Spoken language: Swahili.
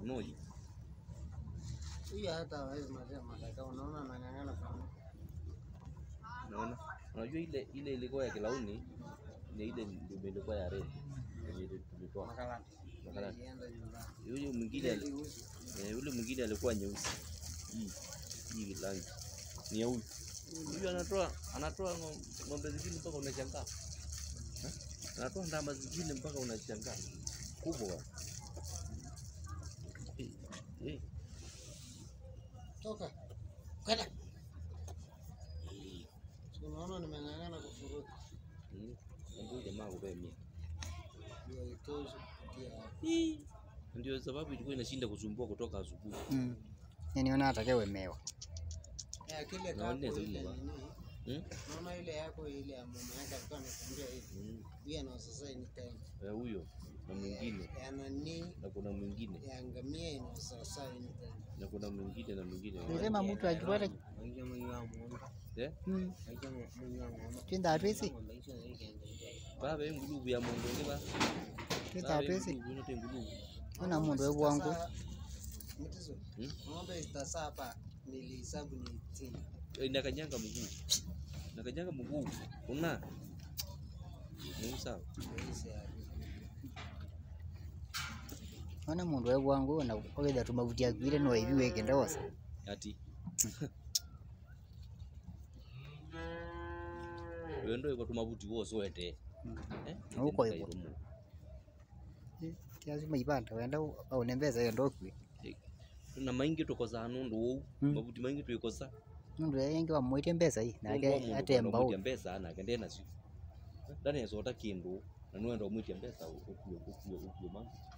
unoji Huyu hata hawezi maliza madaka, unaona anang'ang'ana sana. Unaona? Unajua ile ile ilikuwa ya kilauni ni ile ndio ilikuwa ya red. Yenye ile tulitoa. Makalati. Makalati. Ilienda nyumbani. Yule mwingine Ile ali- iliuzwa. eh, yule mwingine alikuwa nyeusi. Hii hii rangi. Ni ya huyu. Huyu anatoa anatoa ng'om- ng'ombe zingine mpaka unashangaa. Eh? Anatoa ndama zingine mpaka unashangaa. Kubwa. Eh, eh. Toka. Kwenda. Si unaona nimeng'ang'ana kufuruka. Mm. Ndio jamaa kupea mia. Ndio itoshi kupitia hapo. Hii. Ndio sababu ilikuwa inashinda kusumbua kutoka asubuhi. Mm. Niona atakewemewa. Ya kile Na wanne kako zaidi ile ba. nini? Mm? Naona ile yako ile ya mama yake alikuwa anakuambia hivi. Mm. Huyu ana sasa anytime. Eh, huyo na mwingine Ya nani na kuna mwingine ya ngamia ina sasa anytime. na kuna mwingine na mwingine Nilisema mtu akipata Maisha mwenye wa muombe. eh mm. Maisha mwenye wa muombe. Twinda atwisi. Maisha yake ndio. baba engulubu ya mondo ndiba Twinda atwisi. engulubu inote engulubu Ona mundu we bwangu. Mtizo. Hmm? Ng'ombe zitasa hapa nilihesabu ni 18. Eh, nakanyanga mguu nakanyanga mguu una Mungu sawa Maisha ya Ona mundu we bwangu na ogeza tumavuti akwire no ibi wekende wose. ati wendo iko tumabuti wose wete Mm. eh Uko hivyo. Kiasi maibanda wenda aone mbeza hiyo ndokwi. na maingi tukosa nundu wou Mm. mabuti maingi twikosa Mundu yengi wamwite mbeza hii nake atemba u. mbesa nake ndena cio ndanecota kindu na niwenda umwitia mbesa ukue ukue ukue mangu